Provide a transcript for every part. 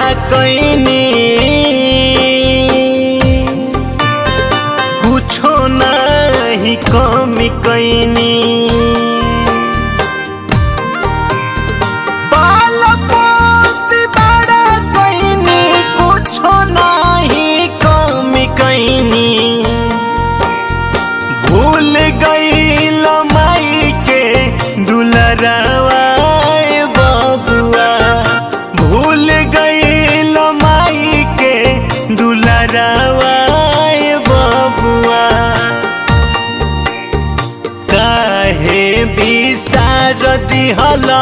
कैनी कुछो नाही कमी कैनी पाल पोस बड़ा कैनी कुछो नाही कमी कैनी भूल गईल माई के दुलरवा बबुआ भूल गईल माई के दुलरवा बबुआ काहे बिसार दिहला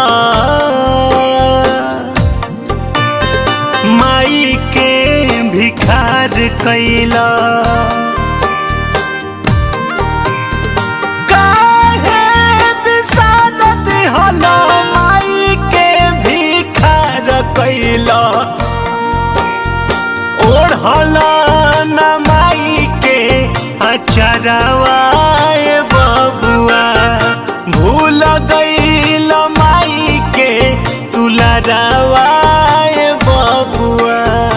माई के भिखार कैला काहे बिसार दिहला माई के भिखार कैला ओढ़ला न माई के अचरवा बबुआ भूल गईल माई के तुलरवा बबुआ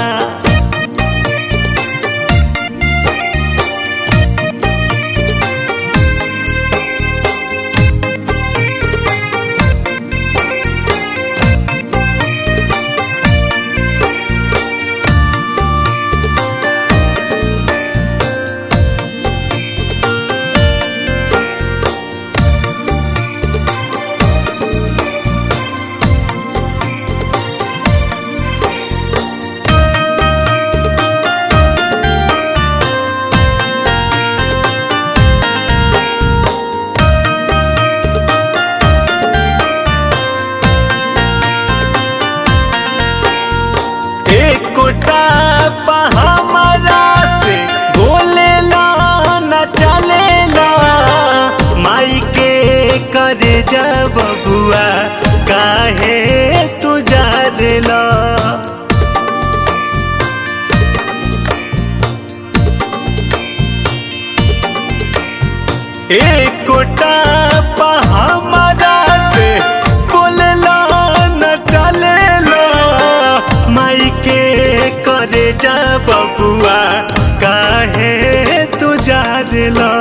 एकोटा हमरा से बोलेला न चलेला माई के करे जा बबुआ काहे तू जारेला एकोटा हमरा से बोलेला न चलेला माई के करे जा बबुआ काहे तू जारेला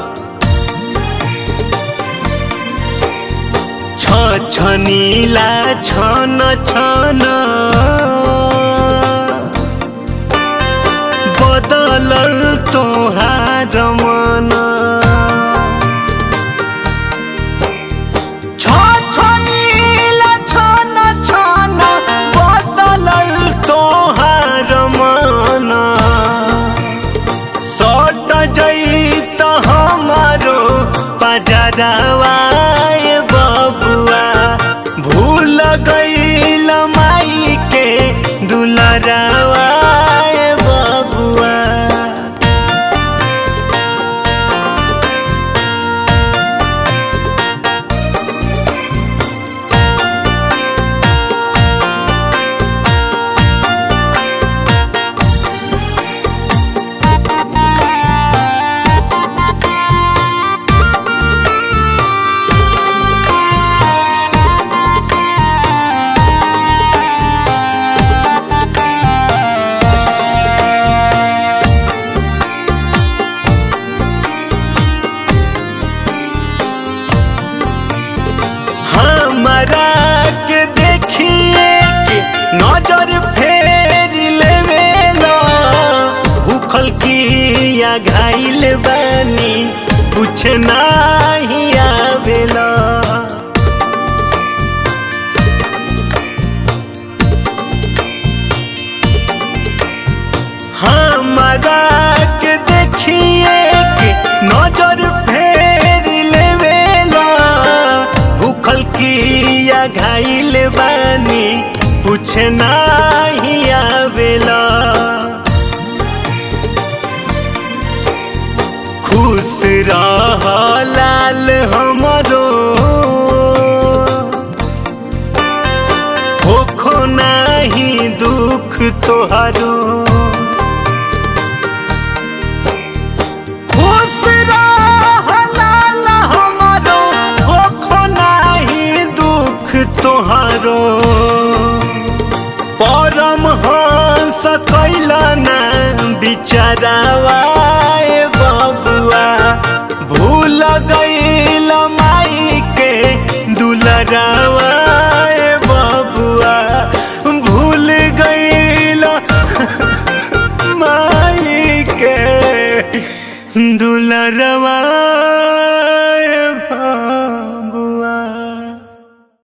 छ छनीला छन छन बदलल तोहार मन छ छनीला छन छन बदलल तोहार मन सट जैत हमारो पजरवा बबुआ भूल गईल माई के दुलरवा बबुआ हमरा के देखिए के नजर फेर लेवेला भूखल की या घाइल बानी कुछ नाही आवेला हमरा के देखिए के नजर फेर लेवेला भूखल की या घाइल बानी कुछ नाही आवेला खुश रह लाल हमरो होखो नाही दुख तोहारो खुश रह लाल हमरो होखो नाही दुख तोहारो परम हो चरावाए बबुआ भूल गईल माई के दुलरावाए बबुआ भूल गईल माई के दुलरवाए बबुआ